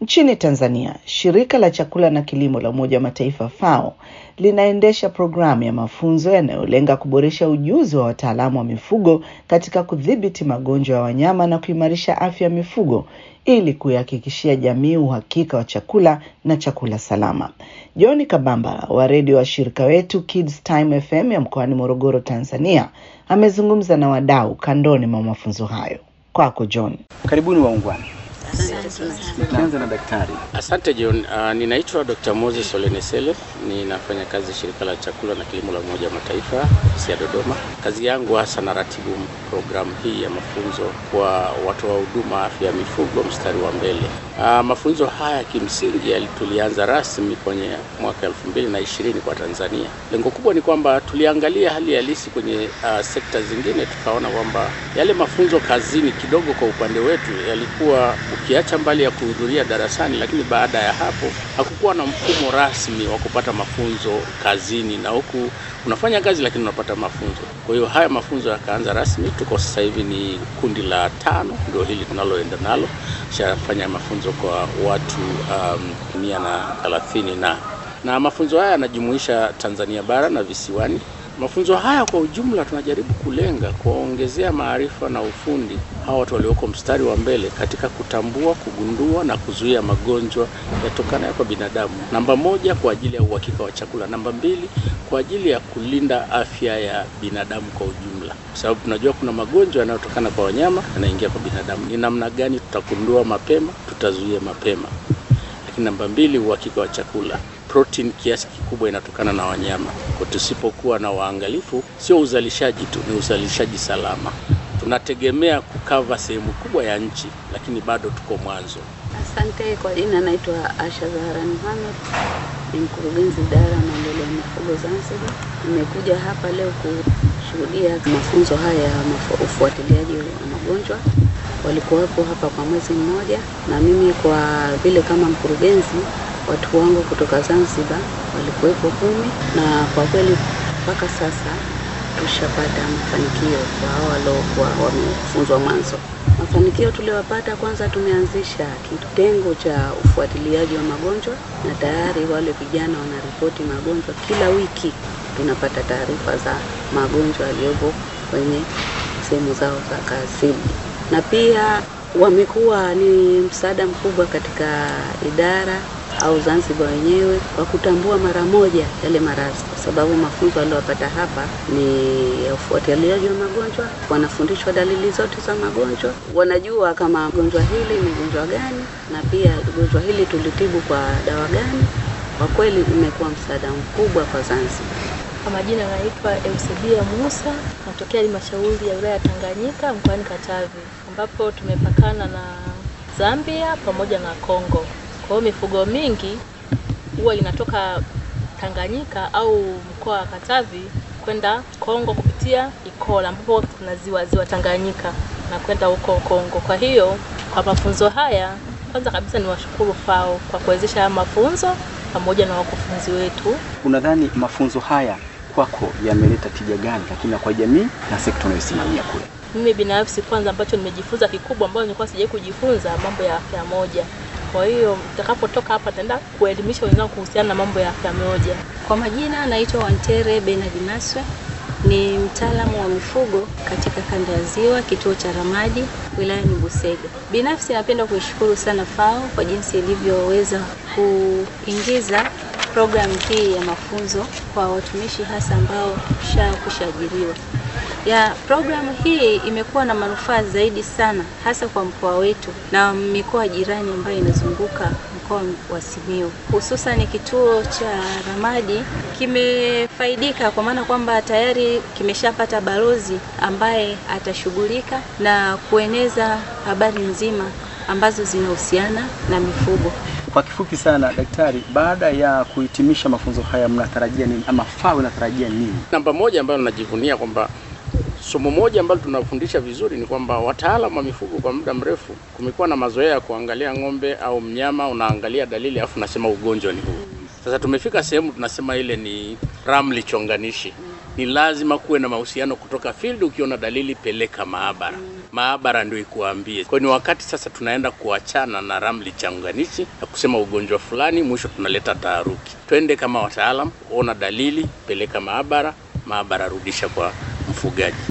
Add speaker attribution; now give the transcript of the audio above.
Speaker 1: Nchini Tanzania, shirika la chakula na kilimo la Umoja wa Mataifa FAO linaendesha programu ya mafunzo yanayolenga kuboresha ujuzi wa wataalamu wa mifugo katika kudhibiti magonjwa ya wanyama na kuimarisha afya ya mifugo ili kuihakikishia jamii uhakika wa chakula na chakula salama. John Kabamba wa redio wa shirika wetu Kids Time FM ya mkoani Morogoro, Tanzania, amezungumza na wadau kandoni mwa mafunzo hayo. Kwako John.
Speaker 2: Karibuni waungwana. Nikianza na daktari.
Speaker 3: Asante John. Uh, ninaitwa Dr. Moses Olenesele, ninafanya kazi shirika la chakula na kilimo la Umoja wa Mataifa ofisi ya Dodoma. Kazi yangu hasa na ratibu programu hii ya mafunzo kwa watoa wa huduma afya ya mifugo mstari wa mbele. Uh, mafunzo haya kimsingi tulianza rasmi kwenye mwaka elfu mbili na ishirini kwa Tanzania. Lengo kubwa ni kwamba tuliangalia hali halisi kwenye uh, sekta zingine, tukaona kwamba yale mafunzo kazini kidogo kwa upande wetu yalikuwa ukiacha mbali ya kuhudhuria darasani, lakini baada ya hapo hakukuwa na mfumo rasmi wa kupata mafunzo kazini, na huku unafanya kazi lakini unapata mafunzo. Kwa hiyo haya mafunzo yakaanza rasmi, tuko sasa hivi ni kundi la tano, ndio hili tunaloenda nalo, shafanya mafunzo kwa watu um, mia na thelathini na na mafunzo haya yanajumuisha Tanzania bara na visiwani. Mafunzo haya kwa ujumla tunajaribu kulenga kuwaongezea maarifa na ufundi hawa watu walioko mstari wa mbele katika kutambua, kugundua na kuzuia magonjwa yatokanayo kwa binadamu. Namba moja, kwa ajili ya uhakika wa chakula. Namba mbili, kwa ajili ya kulinda afya ya binadamu kwa ujumla, kwa sababu tunajua kuna magonjwa yanayotokana kwa wanyama yanaingia kwa binadamu. Ni namna gani tutagundua mapema, tutazuia mapema. Lakini namba mbili, uhakika wa chakula protein kiasi kikubwa inatokana na wanyama. Kwa tusipokuwa na waangalifu, sio uzalishaji tu, ni uzalishaji salama. Tunategemea kukava sehemu kubwa ya nchi, lakini bado tuko mwanzo.
Speaker 4: Asante. Kwa jina naitwa Asha Zahara Mohamed, ni mkurugenzi idara ya maendeleo ya mifugo Zanzibar. Nimekuja hapa leo kushuhudia mafunzo haya ya ufuatiliaji wa magonjwa. Walikuwepo hapa kwa mwezi mmoja, na mimi kwa vile kama mkurugenzi watu wangu kutoka Zanzibar walikuwepo kumi, na kwa kweli mpaka sasa tushapata mafanikio kwa hao waliokuwa wamefunzwa mwanzo. Mafanikio tuliyopata, kwanza tumeanzisha kitengo cha ufuatiliaji wa magonjwa, na tayari wale vijana wanaripoti magonjwa kila wiki. Tunapata taarifa za magonjwa yaliyopo kwenye sehemu zao za kazi, na pia wamekuwa ni msaada mkubwa katika idara au Zanzibar wenyewe kwa kutambua mara moja yale maradhi, kwa sababu mafunzo waliyopata hapa ni ya ufuatiliaji wa magonjwa. Wanafundishwa dalili zote za magonjwa, wanajua kama gonjwa hili ni gonjwa gani, na pia gonjwa hili tulitibu kwa dawa gani. Kwa kweli imekuwa msaada mkubwa kwa Zanzibar.
Speaker 5: Kwa majina naitwa Eusebia Musa, natokea halmashauri ya wilaya ya Tanganyika mkoani Katavi, ambapo tumepakana na Zambia pamoja na Kongo. Kwa hiyo mifugo mingi huwa inatoka Tanganyika au mkoa wa Katavi kwenda Kongo kupitia Ikola, ambapo kuna ziwa ziwa Tanganyika na kwenda huko Kongo. Kwa hiyo kwa mafunzo haya, kwanza kabisa ni washukuru FAO kwa kuwezesha haya mafunzo pamoja na wakufunzi wetu.
Speaker 2: Unadhani mafunzo haya kwako yameleta tija gani, lakini na kwa jamii na sekta unayosimamia kule?
Speaker 5: Mimi binafsi, kwanza ambacho nimejifunza kikubwa, ambayo nilikuwa sijai kujifunza, mambo ya afya moja kwa hiyo nitakapotoka hapa nitaenda kuelimisha wenzangu kuhusiana na mambo ya afya moja.
Speaker 6: Kwa majina naitwa Wantere Benard Maswe, ni mtaalamu wa mifugo katika kanda ya Ziwa, kituo cha Ramadi, wilayani Busega. Binafsi napenda kuishukuru sana FAO kwa jinsi ilivyoweza kuingiza programu hii ya mafunzo kwa watumishi hasa ambao kushaajiriwa ya programu hii imekuwa na manufaa zaidi sana hasa kwa mkoa wetu na mikoa jirani ambayo inazunguka mkoa wa Simiyu. Hususan kituo cha Ramadi kimefaidika kwa maana kwamba tayari kimeshapata balozi ambaye atashughulika na kueneza habari nzima ambazo zinahusiana na mifugo.
Speaker 2: Kwa kifupi sana, daktari, baada ya kuhitimisha mafunzo haya mnatarajia nini ama FAO inatarajia nini?
Speaker 3: Namba moja ambayo najivunia kwamba somo moja ambalo tunafundisha vizuri ni kwamba wataalamu wa mifugo kwa muda mrefu kumekuwa na mazoea ya kuangalia ng'ombe au mnyama, unaangalia dalili afu unasema ugonjwa ni huu. Sasa tumefika sehemu tunasema ile ni ramli chonganishi. Ni lazima kuwe na mahusiano kutoka field. Ukiona dalili, peleka maabara. maabara ndio ikuambie. Kwa hiyo ni wakati sasa tunaenda kuachana na ramli changanishi na kusema ugonjwa fulani, mwisho tunaleta taharuki. Twende kama wataalam, ona dalili, peleka maabara, maabara rudisha kwa mfugaji.